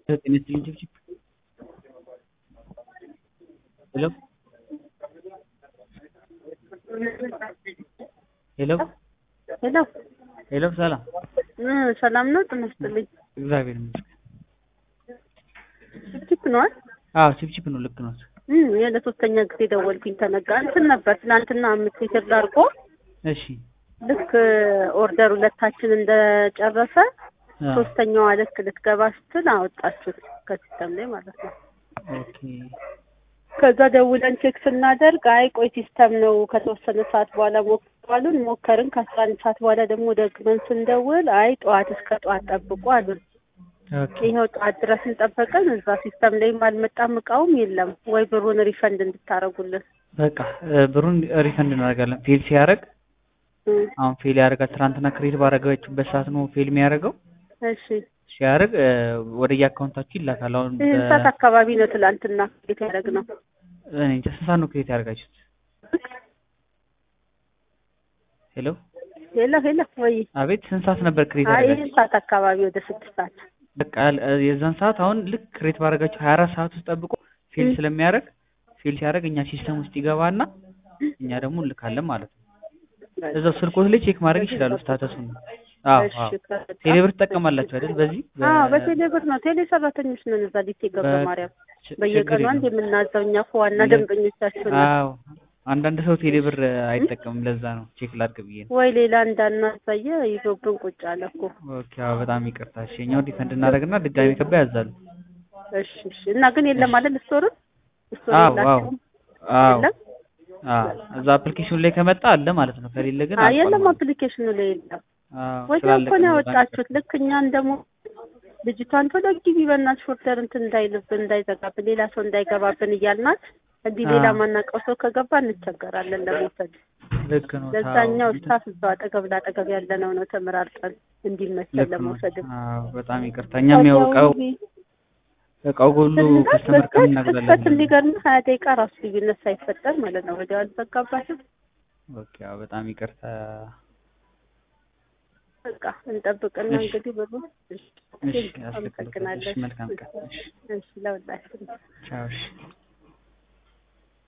ጤና ይስጥልኝ ችብችብ ሄሎ ሄሎ ሄሎ ሄሎ ሰላም እ ሰላም ነው። ጤና ይስጥልኝ። እግዚአብሔር ይመስገን። ችፕ ነዋል። አዎ ችብችብ ነው። ልክ ነው። እ ለሶስተኛ ጊዜ ደወልኩኝ። ተነጋ እንትን ነበር ትናንትና አምስት ሊትር ላርጎ እሺ ልክ ኦርደር ሁለታችን እንደጨረሰ አ፣ ሶስተኛዋ ልክ ልትገባ ስትል አወጣችሁት ከሲስተም ላይ ማለት ነው። ኦኬ ከዛ ደውለን ቼክ ስናደርግ አይ ቆይ ሲስተም ነው ከተወሰነ ሰዓት በኋላ ሞክሩ አሉን። ሞከርን። ከአስራ አንድ ሰዓት በኋላ ደግሞ ደግመን ስንደውል አይ ጠዋት እስከ ጠዋት ጠብቁ አሉን። ኦኬ ይኸው ጠዋት ድረስ እንጠበቀን። እዛ ሲስተም ላይም አልመጣም እቃውም የለም። ወይ ብሩን ሪፈንድ እንድታረጉልን። በቃ እ፣ ብሩን ሪፈንድ እናደርጋለን። ፌል ሲያደርግ እ፣ አሁን ፌል ያደርጋል። ትናንትና ክሬት ባደረጋችሁበት ሰዓት ነው ፌል የሚያደርገው። እሺ ሲያደርግ እ፣ ወደ የአካውንታችሁ ይላካል። አሁን ይህን በ- ሰዓት አካባቢ ነው ትላንትና ቤት ያደረግ ነው። እኔ እንጃ ስንት ሰዓት ነው ክሬት ያደርጋችሁት? ሄሎ ሄሎ ሄሎ ወይ አቤት ስንት ሰዓት ነበር ክሬት አይ ያደርጋችሁት? ይህን ሰዓት አካባቢ ወደ ስድስት ሰዓት በቃ እ፣ የዛን ሰዓት አሁን ልክ ክሬት ባደረጋችሁ ሀያ አራት ሰዓት ውስጥ ጠብቆ ፌል እ። ስለሚያደርግ ፌል ሲያደርግ እኛ ሲስተም ውስጥ ይገባና እኛ ደግሞ እንልካለን ማለት ነው። እዛው ስልኮት ላይ ቼክ ማድረግ ይችላሉ ስታተሱን። አዎ እሺ አዎ ከዛ- ቴሌብር ትጠቀማላችሁ አይደል? በዚህ በ- አዎ በቴሌ ብር ነው። ቴሌ ሰራተኞች ነን እዛ ዲቴ ገብረ በ- ማርያም ች- በየቀኑ ችግር አንድ የለውም። የምናዘው እኛ እኮ ዋና ለ- ደንበኞቻችሁ ነን። አዎ አንዳንድ ሰው ቴሌብር አይጠቀምም። ለዛ ነው ቼክ ላድርግ ብዬ ነው። ወይ ሌላ እንዳናሳየ ይዞብን ቁጭ አለ እኮ። ኦኬ አዎ በጣም ይቅርታ። እሺ እኛው ዲፈንድ እናደርግና ድጋሚ ከባ ያዛሉ። እሺ እሺ። እና ግን የለም አይደል ስቶርን ስቶር አዎ አዎ የላቸውም አዎ የለም አዎ እዛ አፕሊኬሽኑ ላይ ከመጣ አለ ማለት ነው። ከሌለ ግን አይ አልቋል የለም ማለት ነው። አፕሊኬሽኑ ላይ የለም። አዎ ወዲያው እኮ ስላለቀ ነው ነው በጣም ያወጣችሁት። ልክ እኛን ደግሞ ልጅቷን ቶሎ ግቢ በእናትሽ ኦርደር እንትን እንዳይልብን እንዳይዘጋብን ሌላ ሰው እንዳይገባብን እያልናት እንዲህ ሌላ አዎ። ማናውቀው ሰው ከገባ እንቸገራለን ለመውሰድ። ልክ ነው። ለዛኛው አዎ ስታፍ እዛው አጠገብ ላጠገብ ያለነው ነው ተመራርጠን እንዲመቸን ልክ ነው። ለመውሰድም አዎ በጣም ይቅርታ። እኛም ያው እቃው እቃው ጎሉ ከስተመር ክስተት ከምናጉላለን። እንዲገርም ሀያ ደቂቃ ራሱ ልዩነት ሳይፈጠር ማለት ነው ወዲያው አልዘጋባትም። ኦኬ አዎ በጣም ይቅርታ። በቃ እንጠብቅና እሺ። እንግዲህ ብሩ እሺ፣ እሺ ያስልክልኝ። እሺ አመሰግናለን። መልካም ቀን። እሺ እሺ ለሁላችን ቻው። እሺ